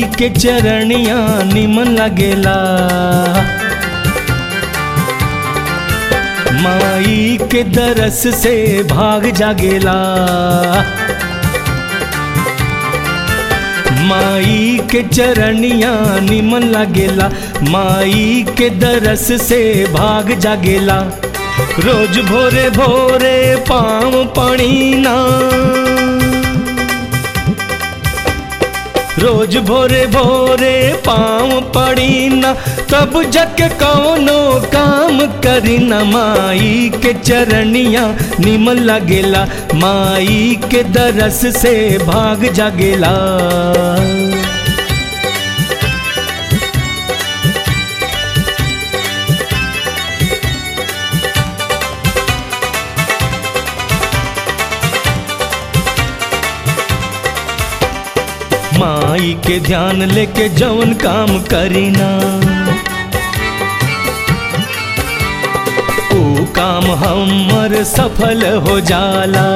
के चरणिया निमन लगेला माई के दरस से भाग जागेला माई के चरणिया निमन लगेला माई के दरस से भाग जागेला रोज भोरे भोरे पाँव पड़ीना रोज भोरे भोरे पाँव पड़ी न तब जग कौनो काम करी न माई के चरणिया निमन लगेला माई के दरस से भाग जागेला माई के ध्यान लेके जवन काम करीना ओ काम हमर सफल हो जाला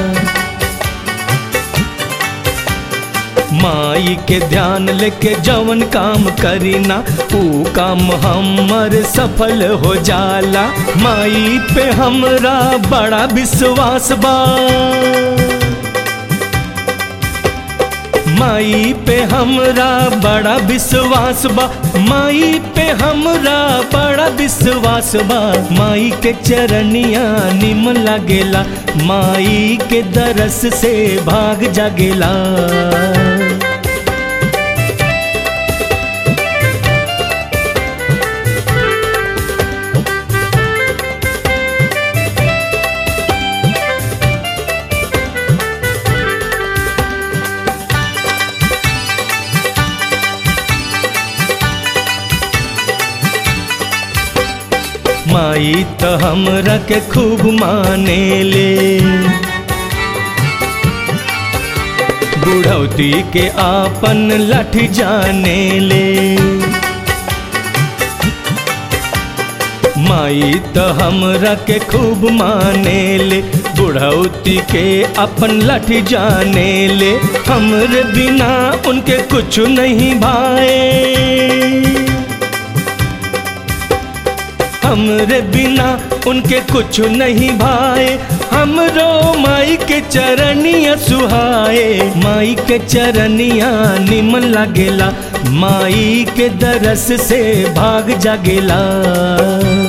माई के ध्यान लेके जवन काम करीना ऊ काम हमर सफल हो जाला माई पे हमरा बड़ा विश्वास बा माई पे हमरा बड़ा विश्वास बा माई पे हमरा बड़ा विश्वास बा माई के चरनिया निमन लगेला माई के दरस से भाग जागेला माई तो हमरा के खूब माने ले बुढ़ौती के आपन लठ जाने ले माई तो हमरा के खूब माने ले बुढ़ौती के अपन लठ जाने ले हमरे बिना उनके कुछ नहीं भाए हमरे बिना उनके कुछ नहीं भाए हमरो माई के चरनिया सुहाए माई के चरनिया निमन लगेला माई के दरस से भाग जागेला